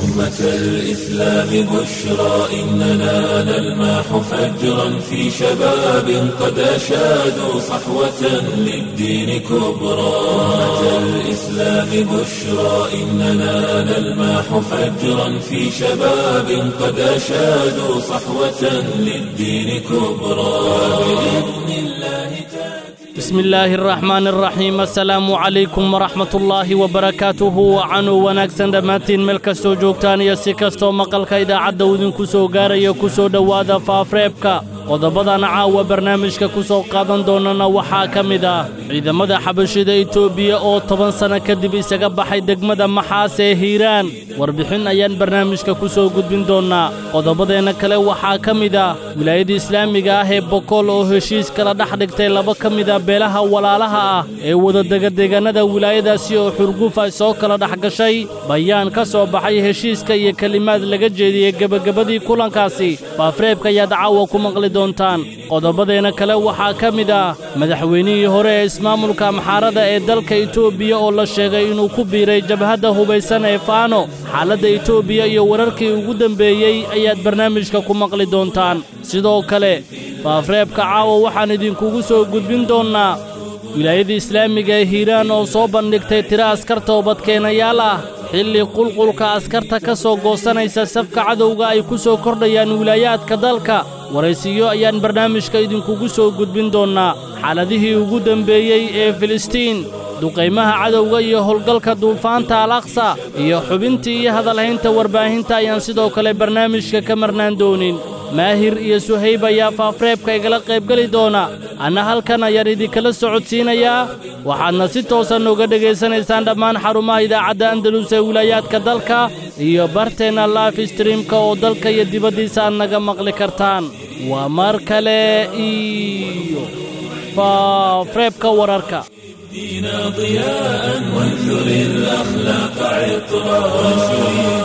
أمة الإسلام بشرى إننا نلمح فجرا في شباب قد أشادوا صحوة للدين كبرى أمة الإسلام بشرى إننا نلمح فجرا في شباب قد أشادوا صحوة للدين كبرى بإذن الله تأتي bismi illaahi araxmaan araxiim assalaamu calaykum waraxmatullaahi wabarakaatuhu wacanuu wanaagsan dhammaantiin meel kastoo joogtaan iyo si kastoo maqalka idaacadda uu idinku soo gaaraya ku soo dhowaada faafreebka qodobadan caawa barnaamijka ku soo qaadan doonana waxaa ka mid ah ciidamada xabashida etoobiya oo toban sanno kadib isaga baxay degmada maxaas ee hiiraan warbixin ayaan barnaamijka ku soo gudbin doonnaa qodobadeenna kale waxaa ka mid ah wilaayadda islaamiga ah ee bokool oo heshiis kala dhex dhigtay laba ka mid a beelaha walaalaha ah ee wadadega deegaannada wilaayadaasi oo xurguf ay soo kala dhex gashay bayaan ka soo baxay heshiiska iyo kelimaad laga jeediyey gebagabadii kulankaasi faafreebka ayaad caawa ku maqli doontaan qodobadeenna kale waxaa ka mid ah madaxweynihii hore ee ismaamulka amxaarada ee dalka etoobiya oo la sheegay inuu ku biiray jabhadda hubaysan ee faano xaaladda etoobiya iyo wararkii ugu dembeeyey ayaad barnaamijka ku maqli doontaan sidoo kale faafreebka caawa waxaan idinkugu soo gudbin doonnaa wilaayada islaamiga ee hiiraan oo soo bandhigtay tiro askar toobadkeenayaal ah xilli qulqulka askarta ka soo goosanaysa safka cadowga ay ku soo kordhayaan wilaayaadka dalka waraysiyo ayaan barnaamijka idinkugu soo gudbin doonnaa xaaladihii ugu dembeeyey ee filistiin duqaymaha cadowga iyo howlgalka duufaanta al aqsa iyo xubintii iyo hadalhaynta warbaahinta ayaan sidoo kale barnaamijka ka marnaan doonin maahir iyo suhayb ayaa faafreebka igala qaybgeli doona anna halkan ayaan idinkala socodsiinayaa waxaadna si toosan uga dhegaysanaysaan dhammaan xarumaha idaacadda andalus ee wilaayaadka dalka iyo barteenna laif streamka oo dalka iyo dibaddiisa aad naga maqli kartaan waa mar kale iyo faafreebka wararka دينا ضياء وانثر الأخلاق عطرا وانشر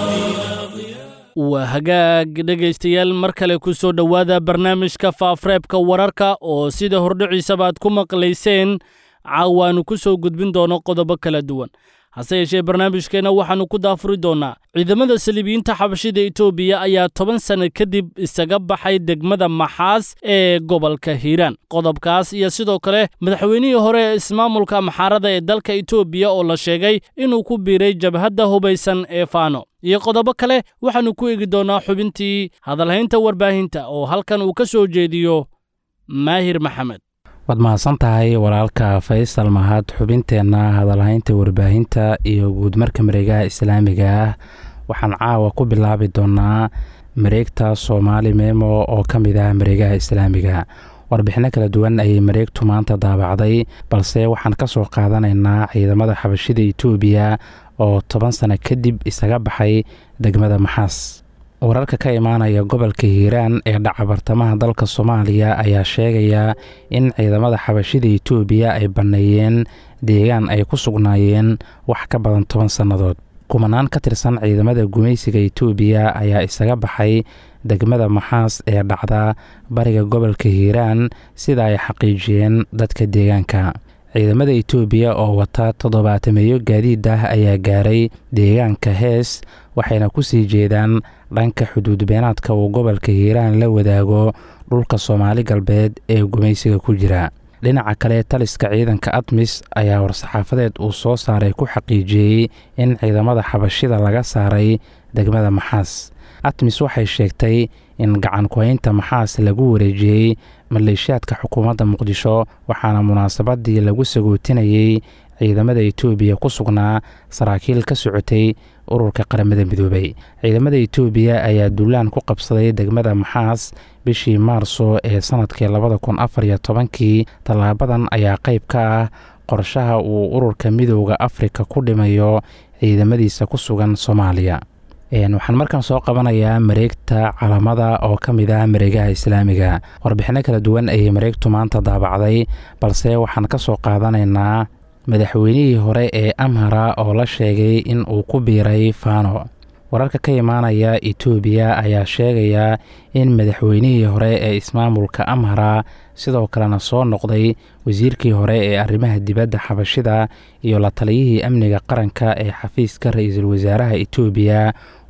waa hagaag dhegaystayaal mar kale ku soo dhowaada barnaamijka faafreebka wararka oo sida hordhiciisaba aad ku maqlayseen caawaannu ku soo gudbin doono qodobo kala duwan hase yeeshee barnaamijkeenna waxaannu ku daafuri doonnaa ciidamada saliibiyiinta xabashida etoobiya ayaa toban sanno kadib isaga baxay degmada maxaas ee gobolka hiiraan qodobkaas iyo sidoo kale madaxweynihii hore ee ismaamulka maxaarada ee dalka etoobiya oo la sheegay inuu ku biiray jabhadda hubaysan ee faano iyo qodobo kale waxaannu ku eegi doonnaa xubintii hadalhaynta warbaahinta oo halkan uu ka soo jeediyo maahir maxamed waad mahadsan tahay walaalka faysal mahad xubinteenna hadalhaynta warbaahinta iyo guudmarka mareegaha islaamiga ah waxaan caawa ku bilaabi doonnaa mareegta soomaali memo oo ka mid ah mareegaha islaamiga warbixinno kala duwan ayay mareegtu maanta daabacday balse waxaan ka soo qaadanaynaa ciidamada xabashida etoobiya oo toban sano kadib isaga baxay degmada maxaas wararka ka imaanaya gobolka hiiraan ee dhacabartamaha dalka soomaaliya ayaa sheegaya in ciidamada xabashida etoobiya ay banneeyeen deegaan ay ku sugnaayeen wax ka badan toban sannadood kumanaan ka tirsan ciidamada gumaysiga etoobiya ayaa isaga baxay degmada maxaas ee dhacda bariga gobolka hiiraan sida ay xaqiijiyeen dadka deegaanka ciidamada etoobiya oo wata toddobaatameeyo gaadiid ah ayaa gaaray deegaanka hees waxayna ku sii jeedaan dhanka xuduud beenaadka uu gobolka hiiraan la wadaago dhulka soomaali galbeed ee gumaysiga ku jira dhinaca kale taliska ciidanka admis ayaa war-saxaafadeed uu soo saaray ku xaqiijiyey in ciidamada xabashida laga saaray degmada maxaas admis waxay sheegtay in gacan ku-haynta maxaas lagu wareejiyey maleeshiyaadka xukuumadda muqdisho waxaana munaasabadii lagu sagootinayey ciidamada etoobiya ku sugnaa saraakiil ka socotay ururka qaramada midoobay ciidamada etoobiya ayaa duulaan ku qabsaday degmada maxaas bishii maarso ee sanadkii labada kun afar iyo tobankii tallaabadan ayaa qayb ka ah qorshaha uu ururka midooda afrika ku dhimayo ciidamadiisa ku sugan soomaaliya waxaan markaan soo qabanayaa mareegta calamada oo ka mid ah mareegaha islaamiga warbixinno kala duwan ayay mareegtu maanta daabacday balse waxaan ka soo qaadanaynaa madaxweynihii hore ee amhara oo la sheegay in uu ku biiray fano wararka ka imaanaya etoobiya ayaa sheegaya in madaxweynihii hore ee ismaamulka amhara sidoo kalena soo noqday wasiirkii hore ee arrimaha dibadda xabashida iyo la taliyihii amniga qaranka ee xafiiska ra-iisul wasaaraha etoobiya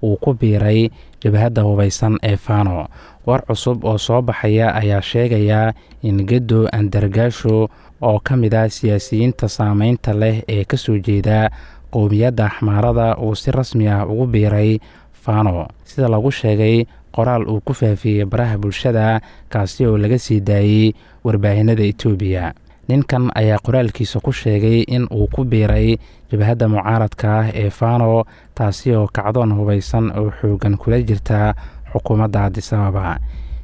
uu ku biiray jabhadda hubaysan ee fano war cusub oo soo baxaya ayaa sheegaya in geddo andargaasho oo ka mid ah siyaasiyiinta saameynta leh ee ka soo jeeda qowmiyadda axmaarada uu si rasmi ah ugu biiray fano sida lagu sheegay qoraal uu ku faafiyey baraha bulshada kaasi oo laga sii daayey warbaahinada etoobiya ninkan ayaa qoraalkiisa ku sheegay in uu ku biiray jabhadda mucaaradka ah ee fano taasi oo kacdoon hubaysan oo xoogan kula jirta xukuumadda adisababa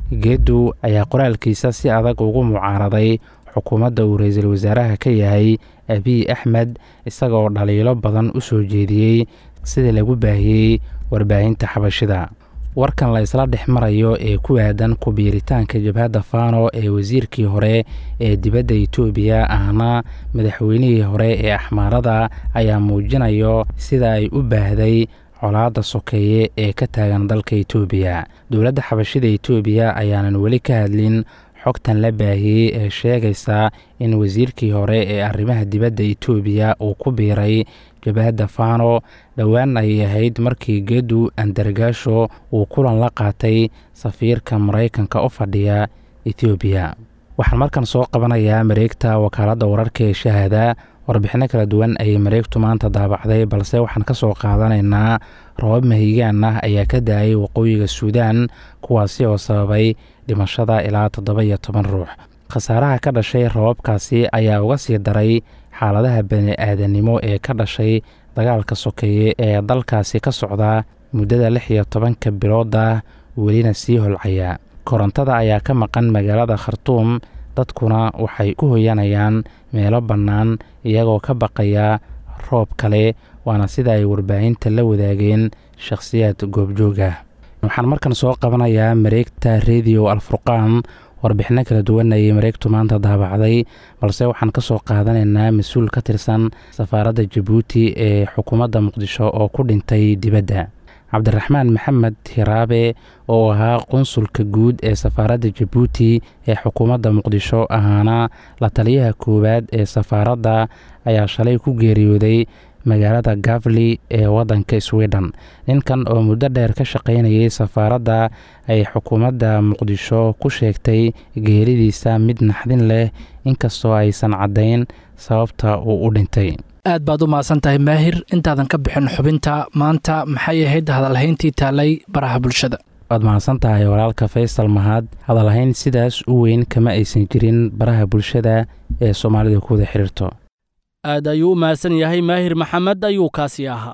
geedu ayaa qoraalkiisa si adag ugu mucaaraday xukuumadda uu ra-iisul wasaaraha ka yahay abiy axmed isagaoo dhaliilo badan u soo jeediyey sida lagu baahiyey warbaahinta xabashida warkan la isla dhex marayo ee ku aadan ku biiritaanka jabhadda fano ee wasiirkii hore ee dibadda etoobiya ahna madaxweynihii hore ee axmaarada ayaa muujinayo sida ay u baahday colaadda sokeeye ee ka taagan dalka etoobiya dowladda xabashida etoobiya ayaanan weli ka hadlin xogtan la baahiyey ee sheegaysa in wasiirkii hore ee arrimaha dibadda etoobiya uu ku biiray jabhadda fano dhowaan ayay ahayd markii geedu andargaasho uu kulan la qaatay safiirka maraykanka u fadhiya etoobiya waxaan markan soo qabanayaa mareegta wakaaladda wararka ee shahada warbixinno kala duwan ayay mareegtu maanta daabacday balse waxaan ka soo qaadanaynaa robab mahigaan ah ayaa ka da-ay waqooyiga suudaan kuwaasi oo sababay dhimashada ilaa toddoba iyo toban ruux khasaaraha ka dhashay robabkaasi ayaa uga sii daray xaaladaha bani-aadanimo ee ka dhashay dagaalka sokeeye ee dalkaasi ka socda muddada lix iyo tobanka bilood ah welina sii holcaya korontada ayaa ka maqan magaalada khartuum dadkuna waxay ku hoyanayaan meelo bannaan iyagoo ka baqaya roob kale waana sida ay warbaahinta la wadaageen shakhsiyaad goobjooga waxaan markan soo qabanayaa mareegta rediyo alfurqaan warbixinno kala duwan ayay mareegtu maanta daabacday balse waxaan ka soo qaadanaynaa mas-uul ka tirsan safaaradda jabuuti ee xukuumadda muqdisho oo ku dhintay dibadda cabdiraxmaan maxamed hiraabe oo ahaa qunsulka guud ee safaaradda jabuuti ee xukuumadda muqdisho ahaana la taliyaha koowaad ee safaaradda ayaa shalay ku geeriyooday magaalada gavli ee waddanka sweden ninkan oo muddo dheer ka shaqaynayay safaaradda ay xukuumadda muqdisho ku sheegtay geeridiisa mid naxdin leh inkastoo aysan caddayn sababta uu u dhintay aad baad u mahadsan tahay maahir intaadan ka bixin xubinta maanta maxay ahayd hadalhayntii taalay baraha bulshada waad mahadsan tahay walaalka faysal mahad hadalhayn sidaas u weyn kama aysan jirin baraha bulshada ee soomaalida ku wada xidhiirto aad ayuu u mahadsan yahay maahir maxamed ayuu kaasi ahaa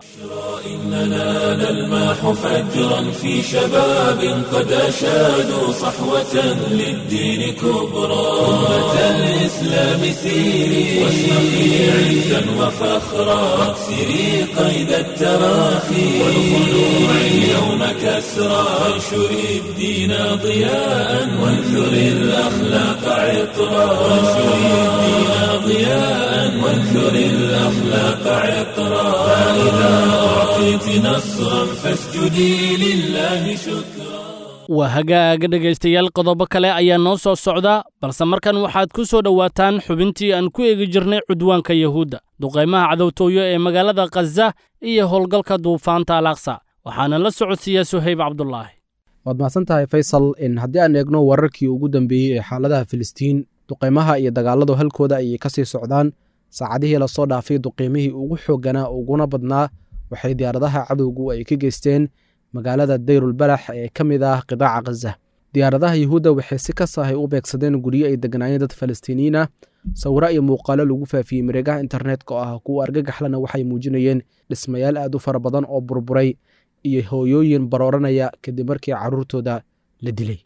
إننا نلمح فجرا في شباب قد أشادوا صحوة للدين كبرى أمة الإسلام سيري واشرقي عزا وفخرا واكسري قيد التراخي والخلوع اليوم كسرى وانشري الدين ضياء وانثري الأخلاق عطرا وانشري الدين ضياء وانثري الأخلاق عطرا فإذا أعطيت نصرا فاسجدي لله شكرا waa hagaaga dhegaystayaal qodobo kale ayaa noo soo socda balse markan waxaad ku soo dhowaataan xubintii aan ku eegi jirnay cudwaanka yuhuudda duqaymaha cadowtooyo ee magaalada khaza iyo howlgalka duufaanta alaqsa waxaana la socodsiiya suhayb cabdulaahi waad mahadsan tahay faysal haddii aan eegno wararkii ugu dambeeyey ee xaaladaha filistiin duqaymaha iyo dagaaladu halkooda ayay ka sii socdaan saacadihii lasoo dhaafay duqiimihii ugu xoogganaa uguna badnaa waxay diyaaradaha cadowgu ay ka geysteen magaalada dayrulbalax ee ka mid ah qidaaca khaza diyaaradaha yuhuudda waxay si ka sahay u beegsadeen guryo ay degnaayeen dad falastiiniyiin ah sawiro iyo muuqaalo lagu faafiyey mareegaha internetka oo ah kuwa argagaxlana waxay muujinayeen dhismayaal aad u fara badan oo burburay iyo hooyooyin barooranaya kadib markii carruurtooda la dilay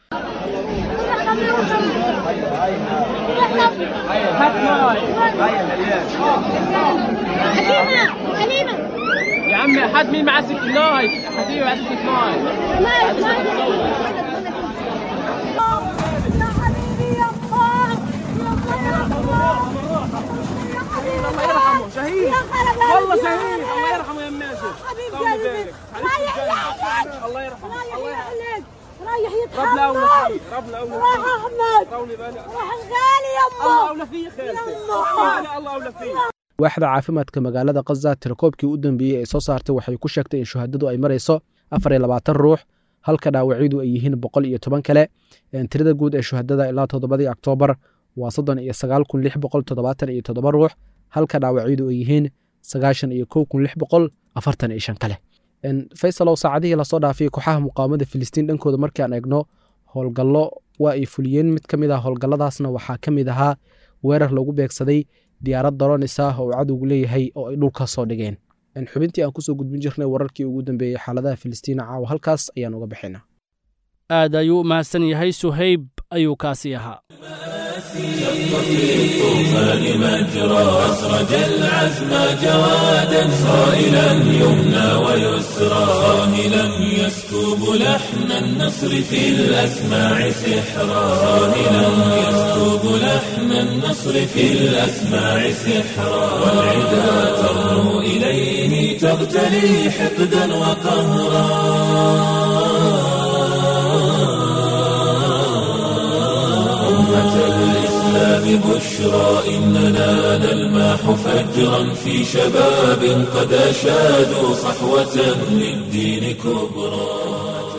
يا عم حد مين معاه ست نايف حد معاه ست نايف الله يرحمه شهيد والله شهيد الله يرحمه يا ماشي حبيب قلبي رايح يعلق الله يرحمه رايح الله يرحمه يعلق رايح ربنا اولى يتحمل فيه ربنا اولى راح فيه احمد طولي بالك راح الغالي الله يمه اولى فيه خيرتي يلا. الله الله اولى فيه waaxda caafimaadka magaalada khaza tirakoobkii u dambeeyey ee soo saartay waxay ku sheegtay in shuhadadu ay marayso afar iyo labaatan ruux halka dhaawacyadu ay yihiin boqol iyo toban kale tirada guud ee shuhadada ilaa toddobadii oktoobar waa soddon iyo sagaal kun lix boqol toddobaatan iyo toddoba ruux halka dhaawacyadu ay yihiin sagaashan iyo kow kun lix boqol afartan iyo shan kale faysalow saacadihii lasoo dhaafay kooxaha muqaawamada filistiin dhankooda markii aan eegno howlgallo waa ay fuliyeen mid ka mid ah howlgalladaasna waxaa ka mid ahaa weerar lagu beegsaday diyaarad daronis ah oo cadowgu leeyahay oo ay dhulka soo dhigeen xubintii aan kusoo gudbin jirnay wararkii ugu dambeeyey xaaladaha filistiina caawa halkaas ayaan uga bixina aad ayuu u mahadsan yahay suhayb ayuu kaasi ahaa في الطوفان مجرى أسرج العزم جوادا صائلا يمنى ويسرى صاهلا يسكب لحن النصر في الأسماع سحرا صاهلا يسكب لحن النصر في الأسماع سحرا والعدا ترنو إليه تغتلي حقدا وقهرا أمة الإسلام بشرى إننا نلمح فجرا في شباب قد أشادوا صحوة للدين كبرى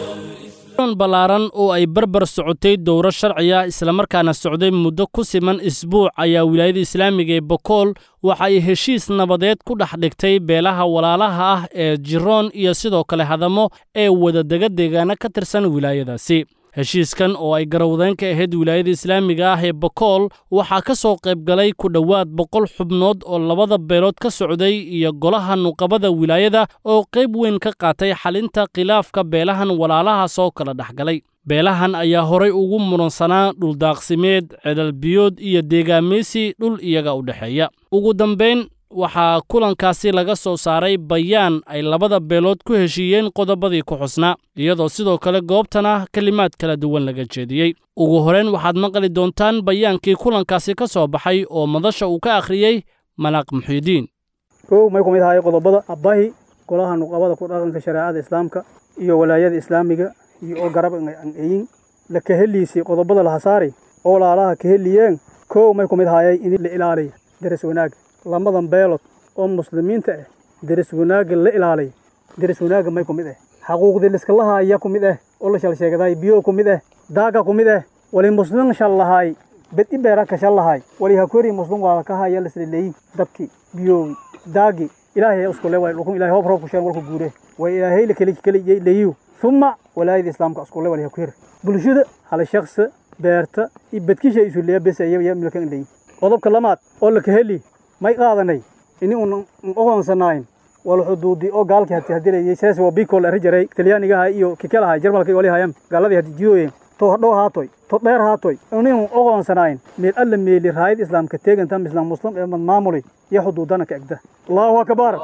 ballaaran oo ay barbar socotay dowro sharciya islamarkaana socday muddo ku siman isbuuc ayaa wilaayada islaamiga ee bokool waxa ay heshiis nabadeed ku dhex dhigtay beelaha walaalaha ah ee jiroon iyo sidoo kale hadamo ee wadadega deegaano ka tirsan wilaayadaasi heshiiskan oo ay garowdeen ka ahayd wilaayada islaamiga ah ee bokool waxaa ka soo qayb galay ku dhowaad boqol xubnood oo labada beelood ka socday iyo golaha nuqabada wilaayada oo qayb weyn ka qaatay xalinta khilaafka beelahan walaalaha soo kala dhex galay beelahan ayaa horay ugu muransanaa dhuldaaqsimeed cedalbiyood iyo deegaameysi dhul iyaga u dhexeeya ugu dambayn waxaa kulankaasi laga soo saaray bayaan ay labada beelood ku heshiiyeen qodobadii ku xusnaa iyadoo sidoo kale goobtana kelimaad kala duwan laga jeediyey ugu horrayn waxaad maqli doontaan bayaankii kulankaasi ka soo baxay oo madasha uu ka akhriyey malaaq muxiidiin kow may ku mid ahaayeen qodobada abbahi golaha nuqabada ku dhaqanka shareecada islaamka iyo walaayada islaamiga iyo oo garab angeyin la kaheliisii qodobada laha saari oo walaalaha kaheliyeen kow may ku mid ahaayeen in la ilaaliya daras wanaagga lamadan beelood oo muslimiinta ah deris wanaagga la ilaaliya deris wanaagga may ku mid ah xaquuqdii liskalahaaya ku mid ah oo la shal sheegadaay biyo ku mid ah daaga ku mid ah wali muslim shal lahaay bedi beera ka shal lahaay wali hakori muslim waa ka haya lisleeyi dabki biyoogi daagi ilaahay isku le way dhulkun ilaahay hoob roob ku sheen walku guure way ilaahay la kali kali leeyu thumma walaayada islaamka isku le wali hakir bulshada hal shakhs beerta ibadkisha isu leeya bes ayaa milkan leeyi qodobka lamaad oo la kaheli may qaadanay ini un oqoonsanayn wal xuduudi oo gaalkii hati hadilayay sees waa bikol ari jaray talyaanigaha iyo kikelaha jarmalka wali hayam gaaladii hadi jiyoyen to hodhow haatoy to dheer haatoy inuu oqoonsanayn meel alla meeli raayid islaamka teeganta islaam muslim ee maamulay iyo xuduudana ka egda allahu akbar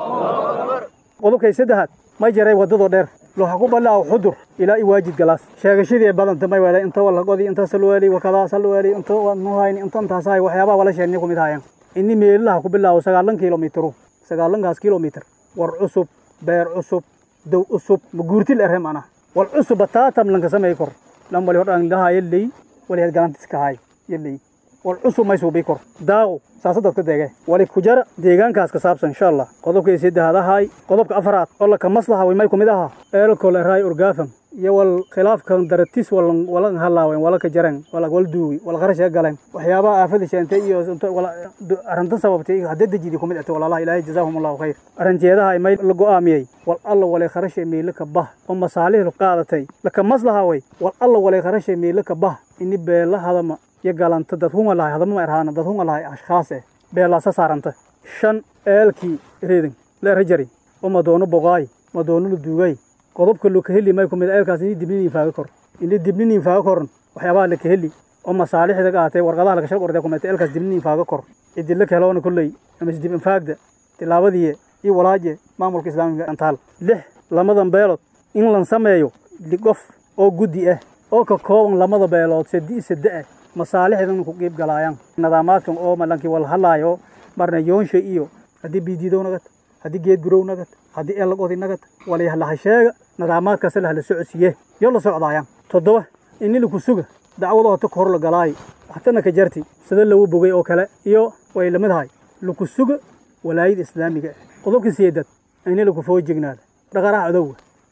qodobkay saddexaad may jaray wadadoo dheer looxa ku balaaw xudur ilaa i waajid galaas sheegashadii badanta may weelay inta walaqodi inta salweeli wakadaa salweeli inta nuhayni inta intaasahay waxyaabaha wala sheegnay ku mid haayeen ini meelaha ku bilaawo sagaalan kilomitru sagaalankaas kilomitr war cusub beer cusub dow cusub ma guurtil erem ana wal cusub bataatam lanka samey kor lam wali hodhan lahaa yelley wali had galantiska haay yelley wal cusub may suubii kor daaqu saasadad ka deege wali ku jara deegaankaas ka saabsan insha allah qodobkay saddexaad ahaay qodobka afaraad oo laka maslaha way may ku mid ahaa eelkol eraay urgaafan iyo wal khilaafkan daratis wala halaawen wala ka jareen wala wal duugi wala qarasha galeen waxyaabaha aafada sheentay iyo arrintan sababtay hadda dejidi kumid ate walaalaha ilaahay jazaahum allahu khayr arrinteedaha may la go'aamiyey wal alla walay kharashay meelo ka bah oo masaalih qaadatay laka maslaha way wal alla walay kharashay meelo ka bah ini beela hadama iyo galanta dad hunga lahay hadama ma erhaana dad hunga lahay ashkhaas eh beelaasa saaranta shan eelkii reedin la erajari oo madoono boqaay madoono la duugay qodobka lo kaheli may kumid eelkaas ini dibninin faaga kor ini dibninin faaga koran waxyaabaha la kaheli oo masaalixda ka aatay warqadaha laga shal qorday kumeta eelkaas dibninin faaga kor idila keloona kulley ama isdib infaagda tilaabadiye iyo walaaje maamulka islaamiga antaal lix lamadan beelood in lan sameeyo ligof oo guddi ah oo ka kooban lamada beelood sadi sade ah masaalixdan ku qiib galaayaan nidaamaadkan oo malankii wal hadlaayo marna yoonsha iyo haddii biidiidow nagat haddii geed gurow nagat haddii eelagodi nagat wala laha sheega nidaamaadkaas lahala socodsiiye yo la socdaayaan toddoba ini laku suga dacwado hota kahor la galaayo waxtana ka jarti sida lagu bogay oo kale iyo way lamid ahay laku suga walaayada islaamiga ah qodobka siyeedad ini laku foo jignaada dhaqaraha cadowga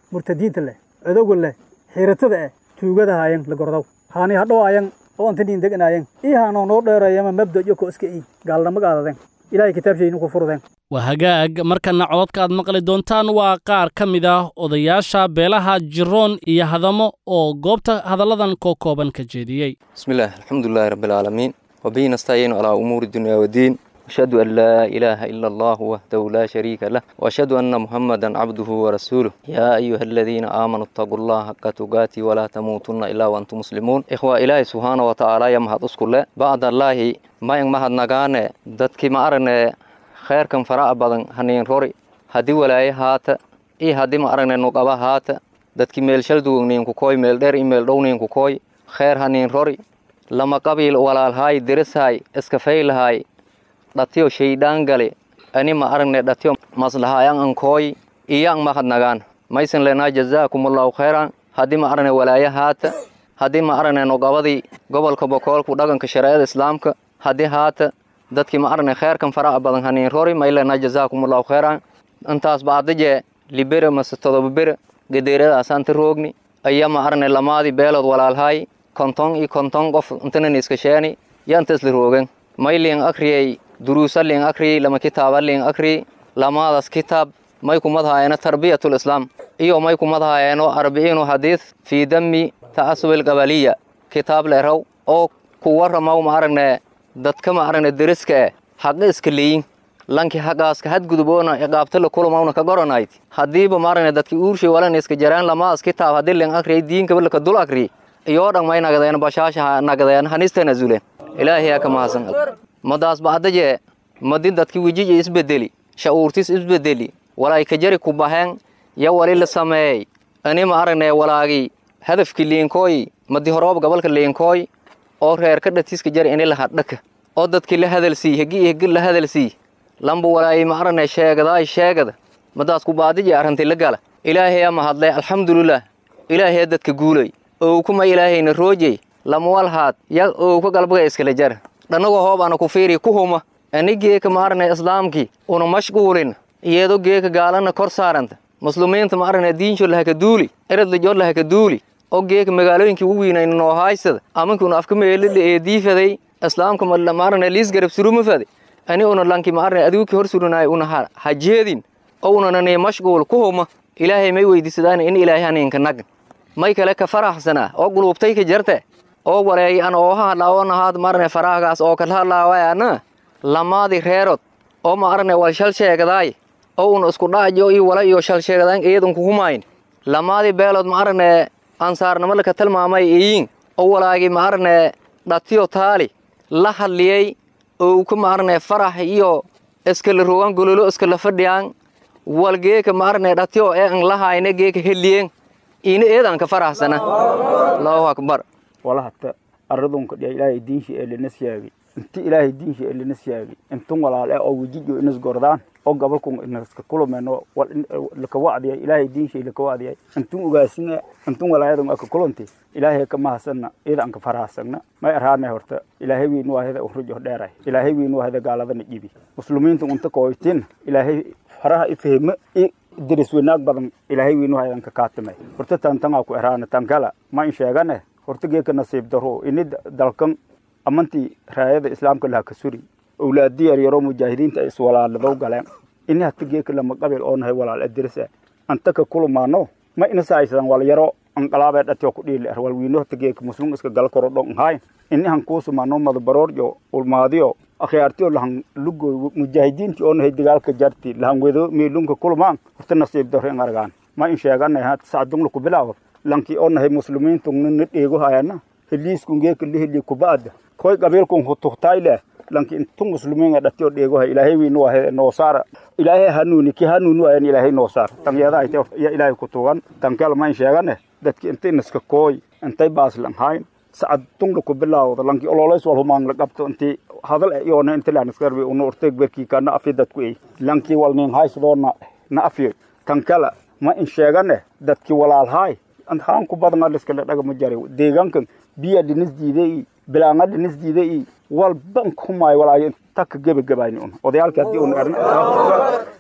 murtadiinta leh codowga leh xiiratada eh tuugada haayan la gordow haani hadhow ayan oo anta niin deganayan ii haanoo noo dheereeyama mabda iyo ko iska ii gaalnamaga aadadeen ilaahay kitaabshaynu ku furdeen waa hagaag markana cododka aad maqli doontaan waa qaar ka mid ah odayaasha beelaha jiroon iyo hadamo oo goobta hadalladan koo kooban ka jeediyey بسم الله الحمد لله رب العالمين وبه نستعين على أمور الدنيا والدين أشهد أن لا إله إلا الله وحده لا شريك له وأشهد أن محمدا عبده ورسوله يا أيها الذين آمنوا اتقوا الله حق تقاته ولا تموتن إلا وأنتم مسلمون إخوة إلهي سبحانه وتعالى يا مهد أسكر بعد الله ما ين مهد نغاني دتكي ما أرني خير كم فراء بدن هنين روري هدي ولاي هات إي هدي ما أرني نقبا هات dadki meel shal duugniin ku koy meel dheer imeel dhowniin ku koy kheer haniin rori lama qabiil walaalhaay dirishaay iska faylahaay dhatiyo shaydhaan gale ani ma aragne dhatiyo maslahayan an kooy iyang mahadnagaan maysan lenaa jazaakumullahu khayran haddii ma aragne walaaya haata haddii ma aragne noqabadii gobolka bokoolku dhaqanka shareecada islaamka haddii haata dadkii ma aragne kheerkan faraha badan haniin rori may lenaa jazaakumullahu khayran intaas baadije libere mase todoba bere gadeeradaasanta roogni ayaa ma aragne lamaadii beelood walaalhaay konton iyo konton qof intanan iska sheeni yaa intaas la roogan may liin akriyay duruusa liin akriyay lama kitaaba liin akriyay lamaadaas kitaab may kumadhaayana tarbiyatul islaam iyo may kumadhaayano arbiciinu xadiis fii dami ta'asubil qabaliya kitaab leeraw oo ku warramaw ma aragne dadka ma aragne deriska eh haqa iska leeyin lanki haqaaska hadguduboona ciqaabta la kulumawna ka goranayd haddiiba ma aragne dadki uurshay walan iska jaraan lamaas kitaab haddii liin akriyay diinkaba laka dul akriyay iyoo dhan may nagadeen bashaasha nagadeen hanistana zuleen ilaahiyaa ka mahadsan madaas bacdaje madi dadki wijija isbedeli sha'uurtis isbedeli walay ka jari ku baheen ya wali la sameeyey ani ma aragne walaagii hadafki liinkooy madi horoob gabalka liinkooy oo reer ka dhatiska jari ini lahadhaka oo dadki la hadalsii hegi hegi la hadalsii lamba walaayi ma aragne sheegadaay sheegada madaas ku baadije arrinti la gala ilaahayaa mahadle alxamdulilah ilaahaya dadka guulay owkuma ilaahayna roojey lamawalhaad ya owka galbaga iskala jar dhannago hoob ana ku fiiri ku huma ani geeka ma aragne islaamkii una mashquulin iyado geeka gaalana kor saaranta muslimiinta ma aragne diinsho lahaka duuli eradlajo lahaka duuli oo geeka magaalooyinkii u wiinayna noo haaysada amankuna afka meelidha ee diifaday islaamka ma aragne liis garab suruma fade ani una lanki ma aragne adiguki hor surinaay una hajeedin oo unanani mashquul ku huma ilaahay may weydiisadaan in ilaahay haninka nag may kale ka faraxsanaa oo guluubtay ka jarte oo waleey an oo hadlaawonahaad marne farahgaas oo kala hadlaawaana lamaadi reerod oo ma arne wal shal sheegadaay oo una isku dhaajo iyo wala iyo shal sheegadaan iyadun ku humayn lamaadi beelood ma arne ansaarnimo laka tilmaamay iyin oo walaagi ma arne dhatiyo taali la hadliyey oo ku ma arne farax iyo iskala rogan gololo iskala fadhiyaan wal geeka ma arne dhatiyo ee an lahayne geeka heliyeen ina eedan ka faraxsana allahu akbar wala hata aradunka dhiya ilaahay diinshi ee lina siyaagi inti ilaahay diinshi ee lina siyaagi intun walaal ee oo wejijo inas gordaan oo gabalkun inaska kulumeno laka wacdiya ilaahay diinshi laka wacdiya intun ogaasina intun walaayadun aka kulunti ilaahay ka mahasana iyada anka faraxsana may araane horta ilaahay wiin waa hada unrujo dheeray ilaahay wiin waa hada gaaladana jibi muslimiinta unta kooytin ilaahay faraha ifahme diris wanaag badan ilaahay wiin waa hadan ka kaatimay horta tantangaa ku eraana tankala ma in sheegane horta geeka nasiib daro ini dalkan amantii raayada islaamka laha ka suri owlaadi yaryaro mujaahidiinta ay iswalaaladow galeen ini hata geeka lama qabil oo nahay walaal adirisa anta ka kulumaano ma ina saaysadan wal yaro anqalaabee dhatiyo ku dhiili ar wal wiino hata geeka muslim iska gal koro dhon haay ini han kuusumaano madabarooryo ulmaadiyo akhyaartiyo lahan lugoy mujaahidiintii oo nahay dagaalka jarti lahan wedo meelunka kulumaan horta nasiib daro in argaan ma in sheeganay hata sacdungla ku bilaawad lankii oo nahay muslimiintu na dheego hayana heliiskun geeka la heliye kubaada koy qabiilkun hutuhtayle lanki intu muslimiinga dhatiyo dheego hay ilaahay wiinu wahe noo saara ilaahay hanuuni ki hanuuni waayan ilaahay noo saar tanyeeda ayte ya ilaahay ku tugan tankeel mayn sheegane dadki intay naska kooy intay baaslan hayn sacad tungla ku bilaawda lanki ololeys wal humaan la qabto intii hadal e iyoona inta la naskarbi una urteeg berkii kana afi dadku ey lanki wal nin haysadoona na afiyo tankala ma in sheegane dadki walaal haay haan ku badan aliskale dhaga ma jari deegaankan biya dhinis diiday bilaanga dhinis diiday walban kumaayo walaayo taka gebagabayni un odayaalki haddii un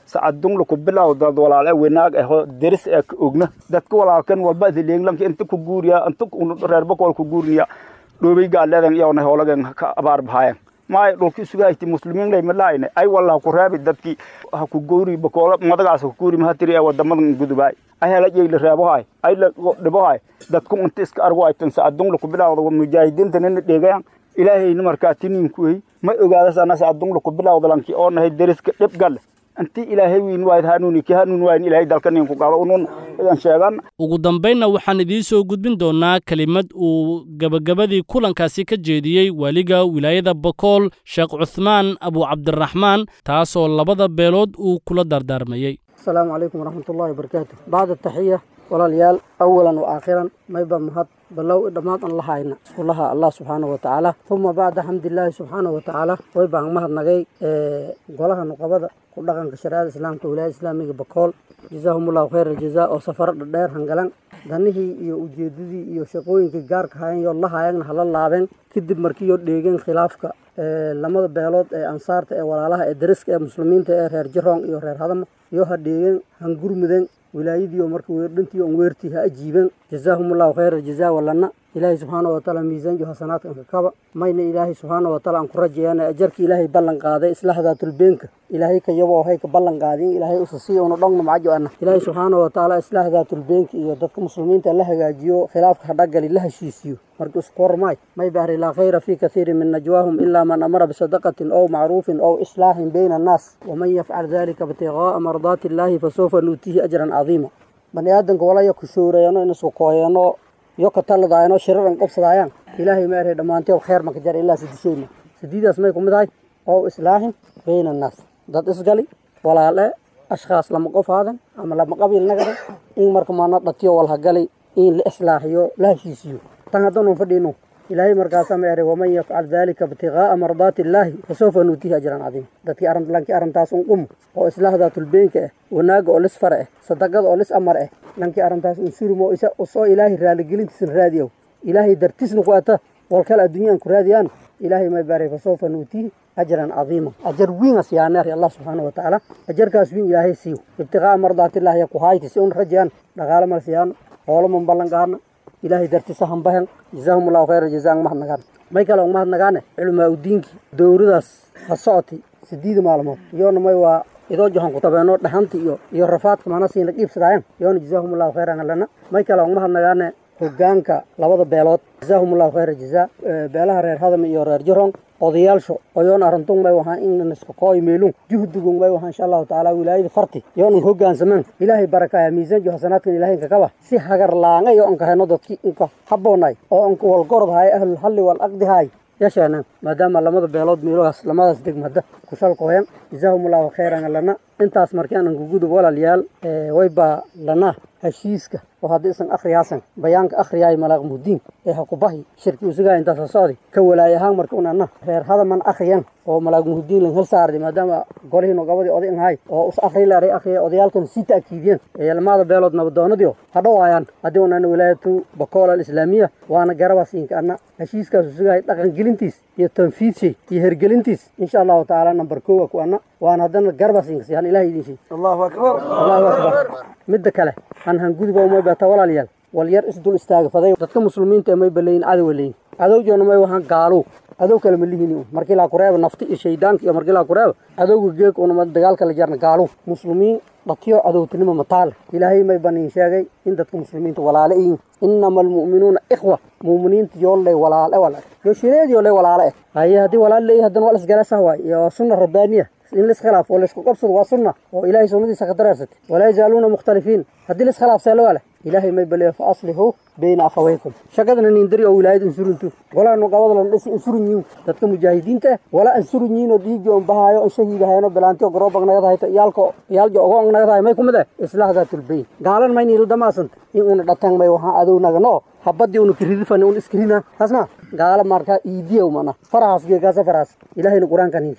sacadung laku bilaw dad walaale wanaag aho deris ee ka ogna dadka walaalkan walba adileenglanka inta ku guuriya inta reer bokool ku guurniya dhoobay gaaleedan iyona hoolagan ka abaar bahaayan maay dhulki isuga hayti muslimiin lay malaayne ay walla ha ku reebi dadkii ha ku gowri bakoola madagaas ha ku guuri mahatiri ee wadamadan gudubaay ay hala jeyla reebohay ay la dhibohay dadku inta iska argo ay tan sacadung laku bilawda mujaahidiinta nina dheegayan ilaahayna markaa tiniin ku wey ma ogaadas ana sacadung laku bilawda lanki oo nahay deriska dhib galle inti ilaahay wiin waayid hanuuni ki hanuun waayin ilaahay dalka nin ku qaado unun idan sheegan ugu dambaynna waxaan idiin soo gudbin doonnaa kelimad uu gebagabadii kulankaasi ka jeediyey waaliga wilaayada bokool sheekh cuhmaan abu cabdiraxmaan taasoo labada beelood uu kula dardaarmayey asalaamu calaykum waraxmatullahi wabarakaatu bacda taxiya walaalayaal awalan wa aakhiran mayba mahad balow i dhammaad an la hayna iskulaha allah subxaanahu wa tacaala uma bacda xamdilaahi subxaanahu wa tacaala way baan mahadnagay golaha nuqabada ku dhaqanka shariicada islaamka wilaayada islaamiga bakool jazaahumullahu khayr aljazaa oo safaro dhadheer hangalan danihii iyo ujeedadii iyo shaqooyinkii gaarka hayan yoo la hayagna hala laabeen kadib markiiyoo dheegeen khilaafka lamada beelood ee ansaarta ee walaalaha ee dariska ee muslimiinta ee reer jiroong iyo reer hadama iyo ha dheegeen hangurmudeen wilaayadii oo marka weerdhantii on weertii ha ajiibeen jazaahumullahu khayra jazaa walana ilaahay subxaana wa taala miisaanjo hasanaadka anka kaba mayna ilaahay subxaana wa taala aan ku rajayaana ajarka ilaahay ballan qaaday islaaxdaatulbeenka ilaahay ka yabo hay ka ballan qaadin ilaahay usasiiya una dhongna macajo ana ilaahay subxaana wa taala islaaxdaatulbeenka iyo dadka muslimiinta la hagaajiyo khilaafka hadhagali la heshiisiyo marka isku hormaay may bahri laa khayra fi kathiiri min najwaahum ilaa man amara bisadaqatin ow macruufin ow islaaxin bayna annaas waman yafcal dalika ibtiqaa'a mardaati illaahi fasawfa nuutiihi ajran cadiima bani aadanka walaya ku shooreeyano in isku kooyano iyo ka taladaayano shiraran qobsadaayaan ilaahay ma eray dhammaanteed khayr maka jar ilaa sidishayna sidiidaas may ku mid ahay ow islaaxin bayna annaas dad isgali walaale ashkhaas lama qof haadan ama lama qabiil nagada in marka maana dhatiyo walhagali in la islaaxiyo la heshiisiyo tan haddanu fadhiino ilaahay markaasaa ma eray waman yafcal dalika ibtiqaa'a mardaati illaahi fasawfa nuutihi ajran cadiima dadkii arrin lankii arrintaas un qum oo islaaxdaatulbeenka ah wanaaga oo lis fare ah sadaqada oo lis amar ah lankii arrintaas un surimo isa usoo ilaahay raaligelintiisna raadiyow ilaahay dartisna ku ata walkale adduunyaan ku raadiyaan ilaahay may baray fasawfa nuutihi ajran cadiima ajar wiin asiyaaneer allah subxaana wa tacaala ajarkaas wiin ilaahay siiyo ibtiqaa'a mardaatillahi ya ku hayti si un rajayaan dhaqaale mal siyaano hoolo man ballan qaadna ilaahay dartisa hambahen jazaahumullahu khayra jazaan mahadnagaan may kale on mahadnagaane culamaa udiinkii dowradaas ha socotay sideed maalmood iyoona may waa idoo johan ku tabeeno dhaxanta iyo iyo rafaadka mana siin la qiibsadaayan iyoona jazaahumullahu khayran alana may kale on mahadnagaane hogaanka labada beelood jazaahumullahu khayra jazaa beelaha reer hadami iyo reer jirong odayaalsho oyoon arintun may wahaan in iska kooy meelun juhdigun may wahaan insha allahu tacaala wilaayada farti yoonan hogaansamaan ilaahay barakaya miisaanjo hasanaadkan ilaahay inka kaba si hagar laanga iyo onka heno dadki inka haboonay oo onka walgorod haay ahlul halli wal aqdi haay yasheenan maadaama lamada beelood meelogaas lamadaas degmada kushalkooyan jazaahumullahu khayran lana intaas markaan anka gudub walaalyaal waybaa lana heshiiska oo haddii isan akhriyaasan bayaanka akhriyaay malaaq muhdiin ee ha ku bahi shirki usugaa intaas ha socday ka walaay ahaan marka unana reer hadaman akhriyan oo malaaq muhdiin lan hel saarday maadaama golihiino gabadii oday ahay oo us akhri laaray akhriya odayaalkan sii ta'kiidiyeen ee lamada beelood nabadoonadiyo ha dhawaayaan haddii unana wilaayatu bakool alislaamiya waana garabaas inka ana heshiiskaas usugahay dhaqan gelintiis iyo tanfiidshay iyo hergelintiis insha allahu tacaala nambar koowa ku ana waana haddana garabaas inka siyaan ilahay idin shay allahu akbar allahu akbar midda kale han han guduba umay bata walaalyaal wal yar isdul istaaga faday dadka muslimiinta may baleyn cadow leyn cadow joona may wahan gaalo cadow kale malihini markii laa kureeba nafti iyo shaydaanka iyo markii laa kureeba cadowga geeg unama dagaalka la jarna gaalo muslimiin dhatiyo cadowtinimo mataale ilaahay may baniin sheegay in dadka muslimiinta walaale iyin inama almu'minuuna ikhwa muuminiinta yoolay walaale walaale yo shireed yoolay walaale eh haye haddii walaale leeyahay haddana waa lasgalasah waay iyo sunna rabbaaniya in liskhilaaf oo laysku qabsado waa sunna oo ilaahay sunnadiisa ka dareersatay walaa yazaaluuna mukhtalifiin haddii liskhilaaf see loo ale ilaahay may baleeyo fa aslixuu bayna akhawaykum shaqadana niindari oo wilaayad insurintu walaa nuqabada lan dhisi insurin yiin dadka mujaahidiinta ah walaa insurin yiin oo dhiigii on bahaayo on shahiidahayno bilaantiyo garoobag nagada hayto iyaalko iyaaljo ogoong nagada hay may kumid eh islaax daatulbayn gaalan may niila damaasanta in una dhatan may wahaan adow nagano habadii una kiridifani un iskirina tasma gaala markaa iidiyow mana farahaas geekaasa farahaas ilaahayna qur-aankan hinka sheegay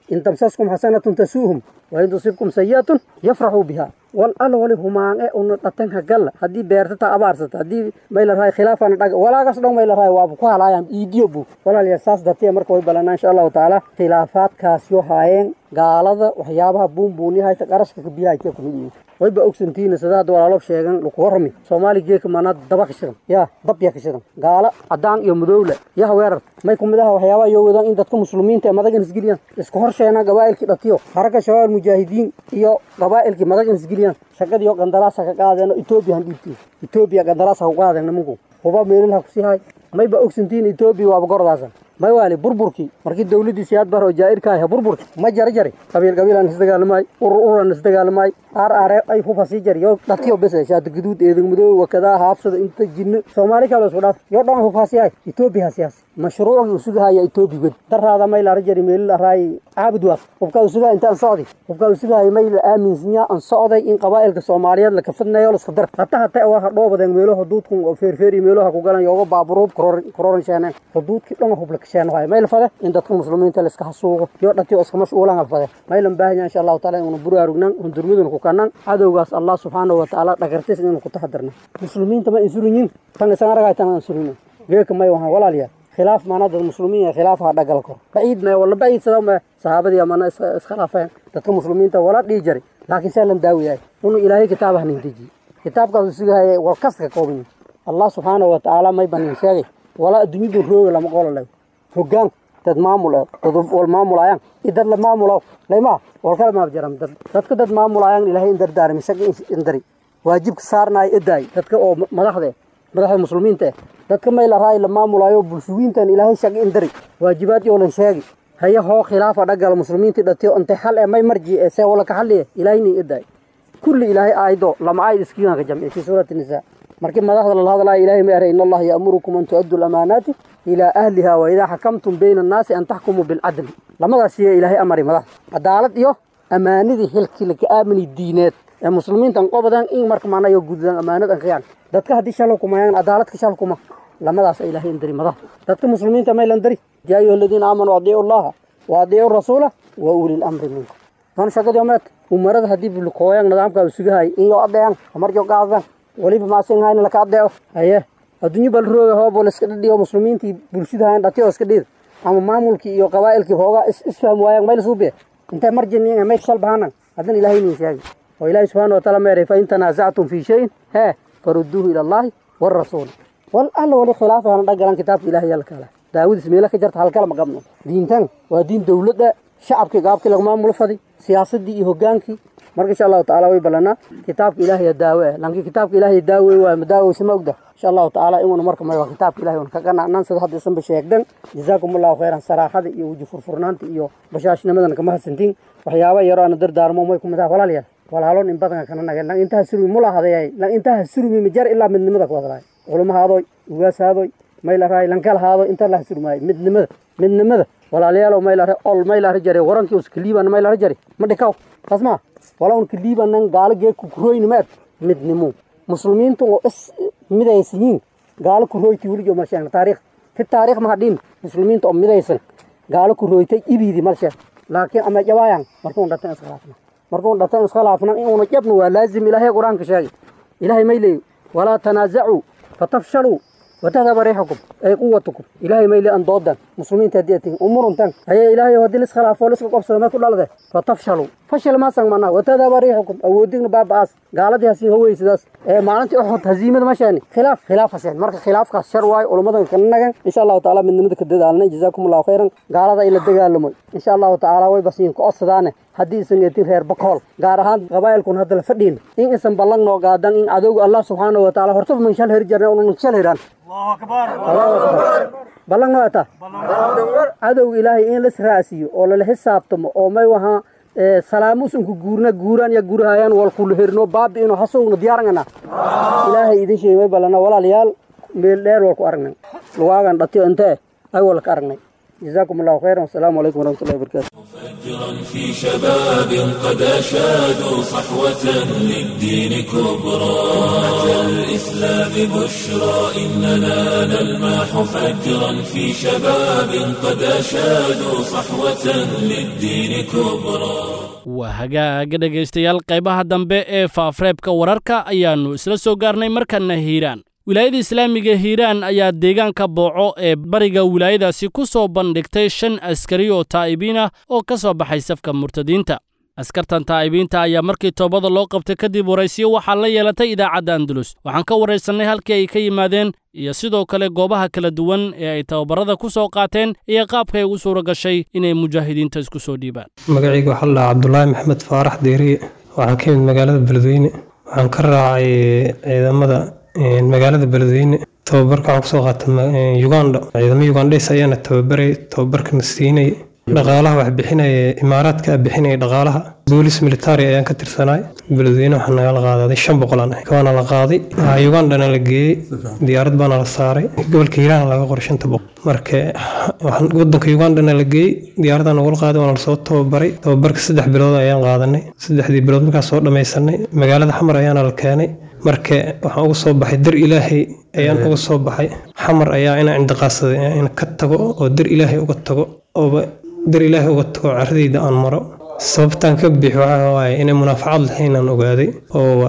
in tamsaskum xasanatun tasuuhum wain tusibkum sayi'atun yafraxuu biha wal alla wali humaan e una dhatanka galla haddii beertata abaarsata haddii mayla rahay khilaafana dhaga walaagaas dhan mayla rahay waaba ku halaayaan iidiyo bu walaalayaal saas dartiya marka way balanaa insha allahu tacaala khilaafaadkaas yo haayeen gaalada waxyaabaha buunbuuniyahayta qarashka kabiyahaytiya kumid yihiin wayba ogsantihiin sida hadda walaalo sheegan laku warrami soomaali geeka manaa daba ka shidan yaa dab yaa ka shidan gaala caddaan iyo madowle yaha weerar may kumid aha waxyaabaha yoo wadaan in dadka muslimiinta ee madagan isgeliyaan isku horsheena gabaa'ilkii dhatiyo haragga shabaab mujaahidiin iyo gabaa'ilkii madagan isgeliyaan shaqadiyo qandaraasa ka qaadeen etoobiya han dhiibtiin etoobiya qandaraasa ku qaadeen nimanku huba meelilha kusii hay mayba ogsantihiin etoobiya waaba gordaasa may waali burburkii markii dawladdii siyaad bar oo jaa'irka ahay burburki ma jari jari qabiil qabiilaan isdagaalamaay urur ururan isdagaalamaay aar aare ay hufa sii jari yo dhatiyo bese shaati gaduud eedag madoow wakadaa haabsada inta jinno soomaali kale isku dhaaf yo dhan hufaasi hay etoobiya hasiyaas mashruucii usugahaya etoobiya god daraada may laara jari meelil araay caabud waaq hubkaa usugahay inta an socdi hubkaa usugahay may la aaminsanyaa an socday in qabaa'ilka soomaaliyeed la kafadnayo laska dar hata hata waa hadhoobadeen meelaha duudkun oo feerfeeri meelaha ku galan yooga baaburuub kororan sheeneen huduudkii dhan hubla kasheen waay may la fade in dadka muslimiinta la iska hasuuqo yo dhatiyo iska mashquulan la fade may lan baahanya insha allahu taala inuu buraarugnan hundurmidun ku kanan cadowgaas allah subxaanahu wa tacaala dhagartis inuu ku taxadirna muslimiinta ma insurinyin tan isan aragay tan insurin geeka may wahan walaaliyaa khilaaf maana dad muslimiin ee khilaafaha dhagal kor baciid mee wala baciid sada mee saxaabadii amana iskhilaafeen dadka muslimiinta wala dhihi jari laakiin see lan daawiyaay inuu ilaahay kitaabah nin dejiye kitaabkaas sugahaya wal kaska kooban allah subxaanahu wa tacaala may banin sheegay wala adduunyadu rooga lama qolo leh hoggaan dad maamul eh dad wal maamulayaan i dad la maamulo layma wal kala maab jaram dad dadka dad maamulayaan ilaahay in dardaarmi shaqi in dari waajibka saarnaay edaay dadka oo madaxda madaxda muslimiinta eh dadka may la raay la maamulayo bulshooyintan ilaahay shaqi in dari waajibaad yoo lan sheegi haya hoo khilaafa dhagala muslimiintii dhatiyo intay xal ee may marji ee see wala ka xalliye ilaahay nin edaay kulli ilaahay aaydo lama aayad iskiigan ka jamciy fi suurati nisaa markii madaxda lala hadlaya ilaahay ma eray in allaha ya'murukum an tu'addu lamaanaati ilaa ahliha wa idaa xakamtum bayna annaasi an taxkumuu bilcadli lamadaas iyo ilaahay amari madaxda cadaalad iyo ammaanadii xilkii laka aamini diineed ee muslimiintan qobadan in marka maanayo gududaan ammaanad an khiyaan dadka haddii shal hukumayaan cadaaladka shal hukuma lamadaas ilaahay indari madaxda dadka muslimiinta may lan dari yaa ayuha aladiina aamanuu adiicu allaha wa adiicu rasuula wa uli lamri minkum tan shaqadii omeed umarada haddii bulkooyan nidaamka usugahay in yoo adeeyan amarjo qaadaan waliba maasin hayna laka adeeco haye adduunyo bal rooga hoobo la iska dhidhiyo muslimiintii bulshada hayn dhatiyo iska dhiid ama maamulkii iyo qabaa'ilkii hoogaa isfahm waayaan mayla suubiye intay marjin may shal bahaanan haddana ilaahay nin sheegi oo ilaahay subxaana wa taala meeray fa in tanaasactum fii shayin hee farudduuhu ila allaahi waarasuul wal alla wali khilaafahana dhagalan kitaabka ilaahay yalla kaala daawadiis meela ka jarta halkala ma qabno diintan waa diin dowladda shacabkii gaabkii laga maamulo fadi siyaasaddii iyo hoggaankii marka insha allahu tacaala way ballanaa kitaabka ilaahay daawe ah laakiin kitaabka ilaahay daawe waa ma daaweysa ma ogda insha allahu tacaala inuuna marka may waa kitaabka ilahay una ka qanacnaan sida hadda isanba sheegdan jazaakum allahu khayran saraaxada iyo weji furfurnaanta iyo bashaashnimadan kama hadsantiin waxyaaba yaroo ana dardaarmo may kumid ah walaalayaal walaaloon in badanka kana nagay lan intaha surumi mula hadayay lan intaha surumi majar ilaa midnimada ku hadlaay culumahaadoy ugaashaadoy may la raay lan kala haado inta la surmaay midnimada midnimada walaalayaalow may la raay ol may la jare warankii uska liiban may la jare ma dhikaw tasma wala un kaliibanan gaalo gee ku kurooyni maad midnimo muslimiintu oo is midaysiin gaalo kurooyti weligo malsheegna taariikh fi taariikh mahadhin muslimiinta oo midaysan gaalo kurooytay ibiidi malsheeg laakiin ama jabaayan markuun dhatan iskhilaafna markuun dhatan iskhilaafna inuuna jabna waa laazim ilaahay qur-aanka sheegay ilaahay may leeyo walaa tanaasacuu fatafshaluu watadhaba riixukum ay quwatukum ilaahay may le an doodan muslimiinta haddii aad tihin umuruntan ayaa ilaahay haddii liskhilaafo liska qobsada may ku dhalade fatafshaluu fashil maasan manaa watadhaba riixukum awoodigna baaba'aas gaaladii hasiin hawey sidaas ee maalintii uxud haziimada ma sheeni khilaaf khilaaf haseen marka khilaafkaas shar waayo culummadan kana nagan insha allahu tacaala midnimada ka dadaalnay jazaakum allahu khayran gaalada ila dagaalamoy insha allahu tacaala way basiin ku codsadaane haddii isan eetin reer bakool gaar ahaan qabaa'ilkun hadda la fadhiin in isan ballan noo qaadan in cadowga allah subxaanahu wa tacaala hortaba man shal heri jarna unan shal heraan ballan noo eta cadowga ilaahay in las raasiyo oo lala xisaabtamo oo may wahaa salaamuusanku guurna guuraan ya gurahayaan walkula herno baabi'ino hasowna diyaarangana ilaahay idin sheegay may ballana walaalayaal meel dheer walku aragnay lugaagan dhatiyo intee ay walka aragnay جزاكم الله خيرا والسلام عليكم ورحمة الله وبركاته في شباب قد أشادوا صحوة للدين كبرى أتى الإسلام بشرى إننا نلمح فجرا في شباب قد أشادوا صحوة للدين كبرى waa hagaaga dhegaystayaal qaybaha dambe ee faafreebka wararka ayaannu isla soo gaarnay markanna hiiraan wilaayada islaamiga hiiraan ayaa deegaanka booco ee bariga wilaayadaasi ku soo bandhigtay shan askari oo taa'ibiin ah oo ka soo baxay safka murtadiinta askartan taa'ibiinta ayaa markii toobada loo qabtay kadib waraysiyo waxaa la yeelatay idaacadda andalus waxaan ka waraysannay halkii ay ka yimaadeen iyo sidoo kale goobaha kala duwan ee ay tababarada ku soo qaateen iyo qaabkay ugu suura gashay inay mujaahidiinta isku soo dhiibaan magacayga waxaa la dhahaa cabdulaahi maxamed faarax deeriye waxaan ka yimid magaalada beledweyne waxaan ka raacay ciidamada magaalada beledweyne tababarka waxaan kusoo qaatay uganda ciidamo ugandhes ayaana tababaray tababarkana siinay dhaqaalaha wax bixinaya imaaraadka bixinaya dhaqaalaha boolis military ayaan ka tirsanaay beledweyne waxaa nagala qaadaday shan boqolan ah waana la qaaday ugandana la geeyey diyaarad baana la saaray gobolka hiiraan laga qoray shanta boqol marka wadanka ugandana la geeyey diyaaradan nagula qaaday waana lasoo tababaray tababarka saddex bilood ayaan qaadanay saddexdii bilood markaan soo dhamaysanay magaalada xamar ayaana la keenay marka waxaan uga soo baxay dar ilaahay ayaan uga soo baxay xamar ayaa inaan indiqaadsaday in ka tago oo dar ilaahay uga tago ooba dar ilaahay uga tago caradayda aan maro sababtaan ka bixi waxaa waaye inay munaafacad lahayn aan ogaaday oo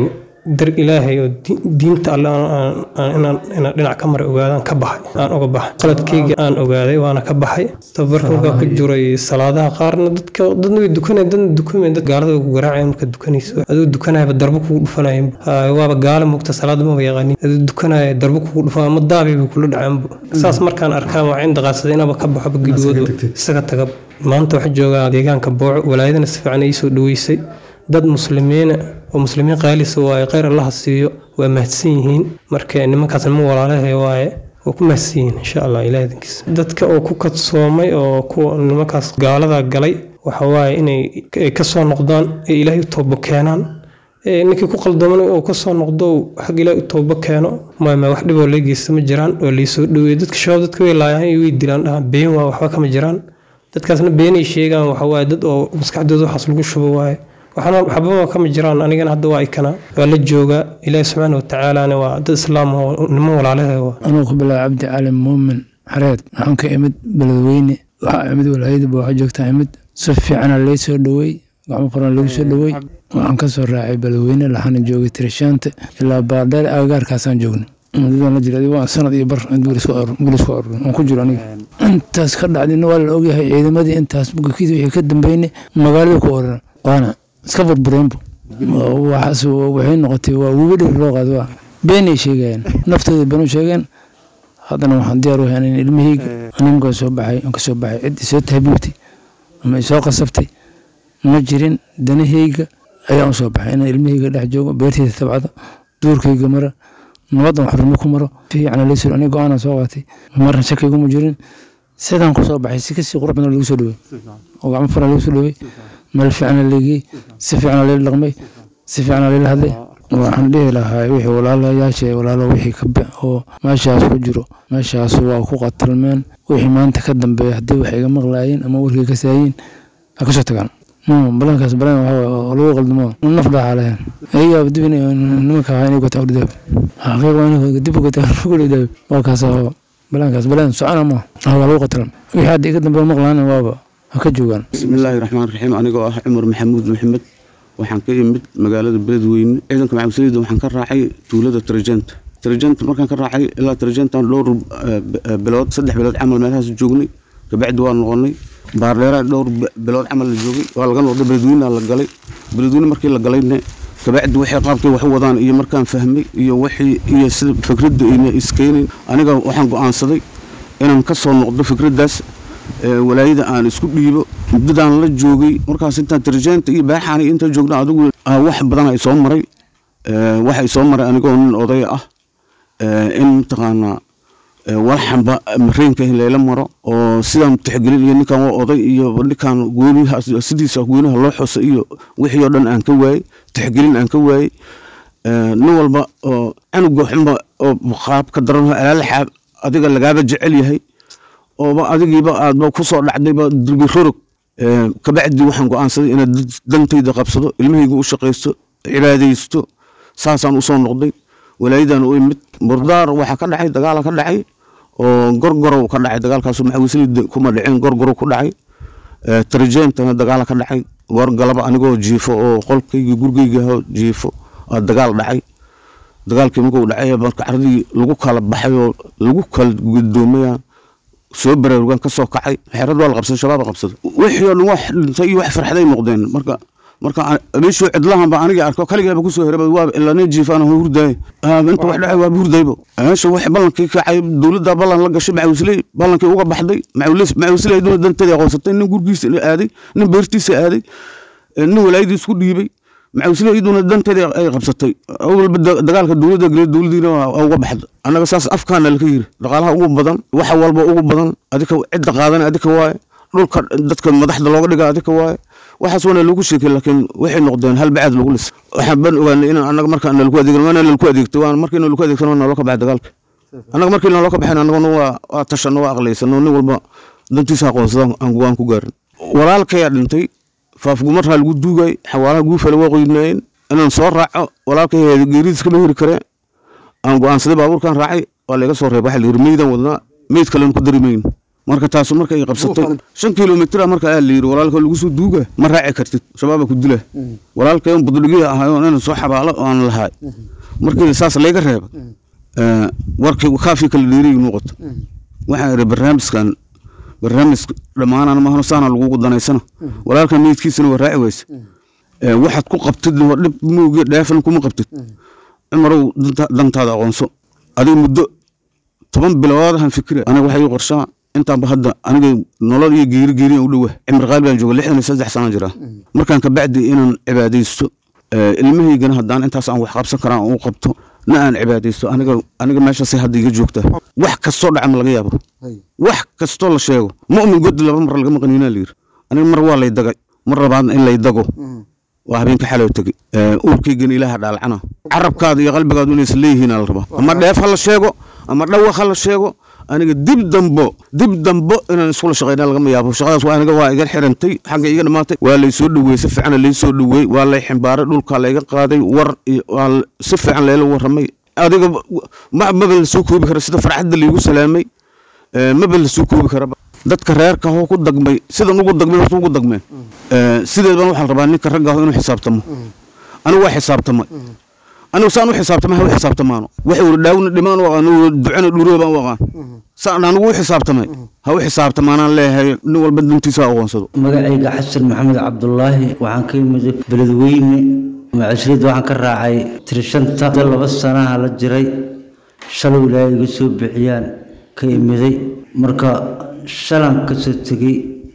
dar ilaahay oo diinta alle inaan dhinac ka maray ogaadaan ka baxay aan uga baxay qaladkayga aan ogaaday waana ka baxay tababarka markaan ku jiray salaadaha qaarna dadka dadna way dukanay dadna dukamay dad gaalada ku garaacaya marka dukanayso aduu dukanayaba darbo kugu dhufanaya waaba gaala mugta salaada maba yaqaanin aduu dukanaya darbo kugu dhufan ama daabay bay kula dhacaanbu saas markaan arkaan waa in daqaasada inaba ka baxoba gidwoodu isaga taga maanta waxaa joogaa deegaanka booco walaayadana si fiican ay soo dhaweysay dad muslimiina oo muslimiin qaalisa waaye kheyr allaha siiyo waa mahadsan yihiin marka nimankaas nima walaalahay waaye waa ku mahadsan yihiin insha allah ilaah idinkiisa dadka oo ku kadsoomay oo kuwa nimankaas gaalada galay waxa waaye inay ka soo noqdaan ee ilaahay u toobo keenaan ninkii ku qaldaman oo ka soo noqdo xag ilaahay u toobo keeno mama wax dhiboo lee geysta ma jiraan oo liisoo dhaweeyo dadka shabaab dadka way laayaan iyo way dilaan dhahaan been waa waxba kama jiraan dadkaasna beenay sheegaan waxa waaye dad oo maskaxdooda waxaas lagu shubo waaye waxaana waxbaba kama jiraan anigana hadda waa ikana waa la joogaa ilaahi subxaana watacaalana waa dad islaam oo niman walaalahe anuu ku bilaaba cabdi cali muumin xareed waxaan ka imid beledweyne waxaa imid walaayada baa waxaa joogtaa imid si fiicana lay soo dhowey gacmo qoran lagu soo dhowey waxaan ka soo raacay beledweyne laxana joogay tirishaanta ilaa baardheer agagaarkaasaan joognay muddadan la jira waa sanad iyo bar guulisku orur aan ku jiro aniga intaas ka dhacdina waa la ogyahay ciidamadii intaas bugakiisa wixii ka dambeynay magaalada ku orana waana iska burbureenbu waxaas waxay noqotay waa webi dhir loo qaado waa beenay sheegayaan naftooda banu sheegeen haddana waxaan diyaar u hayn in ilmahayga animkaa soo baxay ka soo baxay cid isoo tahbiibtay ama isoo qasabtay ma jirin danahayga ayaan usoo baxay inaan ilmahayga dhex joogo beertayda tabcado duurkayga mara nabadan xurmo ku maro fiican leysur aniga go-aanaan soo qaatay marna shakiguma jirin sidaan ku soo baxay si kasii qurux badan lagu soo dhowey oo gacmo furan lagu soo dhowey meel fiicana leegiyey si fiicana leela dhaqmay si fiicana leela hadlay waxaan dhihi lahaa wixii walaalayaasha walaalo wixii ka oo meeshaas ku jiro meeshaas waa ku qatalmeen wixii maanta ka dambeeya haddii wax iga maqlaayeen ama warkii ka saayiin ha kasoo tagaan balankaas balan lagu qaldamo naf dhaxa lehen ayaga dib nimanka ahaa inay gotaa udhidaab xaqiiq waa inay dib gotaa udhidaab waa kaas balankaas balan socona ma waa lagu qatalan wixii hadda iga dambeeya maqlaana waaba ha ka joogaan bismillaahi raxmaan raxiim anigoo ah cumar maxamuud maxamed waxaan ka imid magaalada beledweyne ciidanka macawisleyda waxaan ka raacay tuulada trajent trajent markaan ka raacay ilaa trajentan dhowr bilood saddex bilood camal meelahaas joognay kabacdi waa noqonay baardheera dhowr bilood camal la joogay waa laga noqday beledweyne la galay beledweyne markii la galayna kabacdi waxay qaabkay wax wadaan iyo markaan fahmay iyo wixii iyo sida fikradda ayna iskeenayn aniga waxaan go'aansaday inaan ka soo noqdo fikraddaas walaayada aan isku dhiibo muddadaan la joogay markaas intaan tarjeenta iyo baaxaan iyo intaan joogna adigu wax badan ay soo maray waxay soo maray anigoo nin oday ah in mataqaanaa walxanba mareenka leela maro oo sidaan tixgelin iyo ninkan waa oday iyo ninkan gooniha sidiisa gooniha loo xusa iyo wixii oo dhan aan ka waayey tixgelin aan ka waayey nin walba oo canuga xunba oo qaab ka daran alaalaxaab adiga lagaaba jecel yahay ooba adigiiba aadba ku soo dhacdayba dirbi rorog kabacdi waxaan go'aansaday inaad dantayda qabsado ilmahayga u shaqaysto cibaadaysto saasaan usoo noqday walaayadan u imid murdaar waxaa ka dhacay dagaala ka dhacay oo gorgorow ka dhacay dagaalkaas maxawislid kuma dhicin gorgorow ku dhacay tarjeentana dagaala ka dhacay wargalaba anigoo jiifo oo qolkayga gurigayga jiifo dagaal dhacay dagaalkii markuu dhacay marka cardii lagu kala baxay oo lagu kala gudoomaya soo baraarugaan ka soo kacay xeerad waa la qabsaday shabaab qabsaday wixii oo dhan wax dhintay iyo wax farxaday noqdeen marka marka meeshuu cidlahan ba aniga arko kaligaaba kusoo heraba waa ilaa jiifaan hurdaay inta wax dhacay waa hurdaybo meesha wax ballankii kacay dowladda ballan la gashay macawisley ballankii uga baxday macawisley ayduna danteeda aqoonsatay nin gurgiisa aaday nin beertiisa aaday nin walaayadii isku dhiibay macawisley iyaduna danteeda ay qabsatay walba dagaalka dowladda gale dowladiina waa uga baxda annaga saas afkaana laka yiri dhaqaalaha ugu badan waxa walba ugu badan adika cidda qaadan adika waaye dhulka dadka madaxda looga dhiga adika waaye waxaas waana lagu sheekay laakiin waxay noqdeen hal bacaad lagu lis waxaan ban ogaanay in annaga marka nalaku adeegno waana nalaku adeegtay waan markii nalaku adeegsan waa naloo ka baxay dagaalka annaga markii naloo ka baxayn annaguna waa waa tashano waa aqlaysano nin walba dantiisa aqoonsada aan go'aan ku gaarin walaalkayaa dhintay faafgumarraa lagu duugay xawaalaha guufale waa qoydnaayeen inaan soo raaco walaalkay geeridiis kama heri kareen aan go'aansaday baabuurkan raacay waa layga soo reeb waxa la yiri meydaan wadnaa meyd kalena ku dari mayno marka taasu marka ay qabsatay shan kilomitr marka ayaa la yiri walaalka lagu soo duuga ma raaci kartid shabaaba ku dila walaalkay on budligii ahayo inaan soo xabaalo aan lahaay markii saas layga reeba warkii kaafii kala dheeriyi noqoto waxaan iri barnaamijkan barnaamij dhammaanaan mahano saana lagugu danaysana walaalka meydkiisana waa raaci wayse waxaad ku qabtid dhib moogi dheefan kuma qabtid cumarow dantaada aqoonso adiga muddo toban biloodahan fikira aniga waxay ii qorshaa intaanba hadda aniga nolol iyo geeri geeriyan u dhowa cimri qaali baan jooga lixdan iyo saddex sanaan jiraa markaan kabacdi inaan cibaadaysto ilmahaygana haddaan intaas aan wax qabsan karaan u qabto na aan cibaadaysto aniga aniga meeshaasay hadda iga joogtaa wax kastoo dhaca ma laga yaabo wax kastoo la sheego mu'min godi laba mar lagama qaniinaa layiri aniga mar waa lay dagay mar labaadna in lay dago waa habeenka xaloo tegey uurkaygana ilaaha dhaalcana carabkaada iyo qalbigaadu inay isla leeyihiin la rabaa ama dheef ha la sheego ama dhawaq ha la sheego aniga dib dambo dib dambo inaan iskula shaqeyna lagama yaabo shaqadaas waa aniga waa iga xirantay xagga iga dhamaatay waa lay soo dhaweey si fiican lay soo dhaweey waa lay ximbaaray dhulka layga qaaday war iyo waa si fiican layla warramay adiga ma maba la soo koobi kara sida farxadda laygu salaamay maba la soo koobi karaba dadka reerka hoo ku dagmay sidan ugu dagmay horta ugu dagmeen sideedban waxaa la rabaa ninka ragga aho inuu xisaabtamo anigu waa xisaabtamay anigu saan u xisaabtamay ha u xisaabtamaano waxay wuri dhaawna dhimaan u aqaan ducana dhuuroo baan u aqaan saan anigu u xisaabtamay ha u xisaabtamaanaan leeyahay nin walba dantiisa ha aqoonsado magacayga xasan maxamed cabdulaahi waxaan ka yimid beledweyne macisriid waxaan ka raacay tirshanta laba sanaha la jiray shalay ilaahay iga soo bixiyaan ka imiday marka shalan kasoo tegey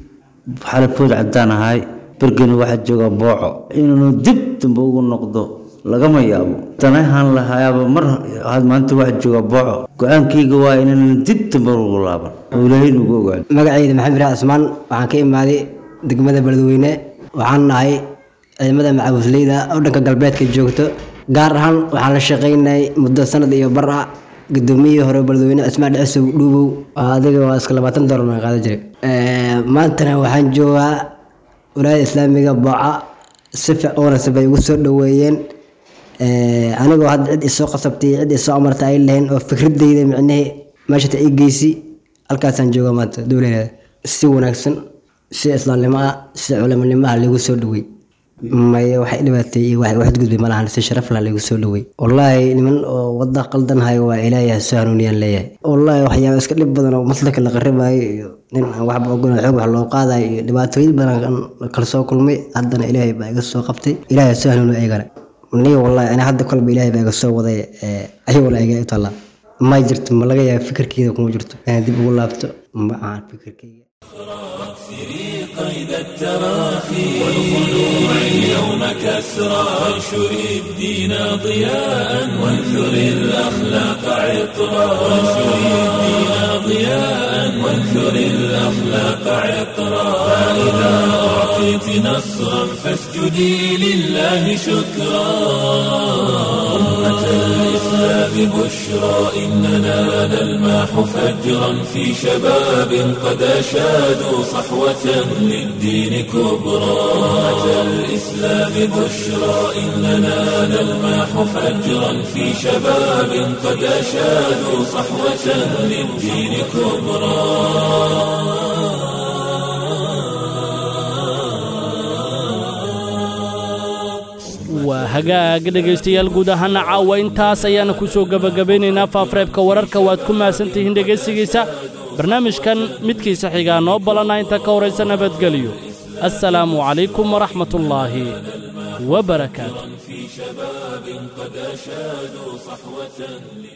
xalafood caddaan ahay bergeni waxaa jooga booco inaanu dib dambe ugu noqdo lagama yaabo danahan lahayaaba mar maanta waxaa jooga booco go-aankayga waa inaanan dib dambe ugu laaban oo ilaahay nugu ogaan magacayda maxamed ibraah cismaan waxaan ka imaaday degmada beledweyne waxaan nahay ciidamada macawisleyda oo dhanka galbeedka joogto gaar ahaan waxaan la shaqaynay muddo sanad iyo bar ah gudoomiyihii hore beledweyne cismaan dhicisow dhuubow adiga waa iska labaatan doolar baan qaadan jiray maantana waxaan joogaa walaayada islaamiga booca si wanaagsan bay igu soo dhoweeyeen anigoo hadda cid isoo qasabtay cid isoo amarta ay lahayn oo fikradeyda micnihii meeshata ii geysi halkaasaan joogaa maanta dowladeeda si wanaagsan si islaamnimo ah si culimonimo ah lagu soo dhowey maya waxay dhibaatay iyo wax waxgudbay ma lahan si sharaf lah lagu soo dhowey wallaahi niman oo wada qaldan hayo waa ilaahay soo hanuuniyaan leeyahay wallaahi waxyaaba iska dhib badan oo maslaka la qaribayo iyo nin aan waxba ogolan xoog wax loo qaadayo iyo dhibaatooyin badan kala soo kulmay haddana ilaahay baa iga soo qabtay ilaahay soo hanuuniyo eegana niga wallaahi ani hadda kolba ilaahay baa iga soo waday ayagoo iga u taallaa ma jirto ma laga yaaba fikirkeeda kuma jirto inaan dib ugu laabto ma ahan fikirkeyga قيد التراخي والخلوع اليوم كسرى وانشر الدين ضياء وانثر الأخلاق عطرا وانشر الدين ضياء وانثر الأخلاق عطرا فإذا أعطيت نصرا فاسجدي لله شكرا أمة الإسلام بشرى إننا نلماح فجرا في شباب قد أشادوا صحوة للدين كبرى أمة الإسلام بشرى إننا نلماح فجرا في شباب قد أشادوا صحوة للدين كبرى waa hagaag dhegaystayaal guud ahaana caawa intaas ayaana ku soo gebagabeynaynaa faafreebka wararka waad ku mahadsantihiin dhegaysigiisa barnaamijkan midkiisa xigaa noo balana inta ka horaysa nabadgelyo assalaamu calaykum waraxmatullaahi wabarakaatu في شباب قد أشادوا صحوة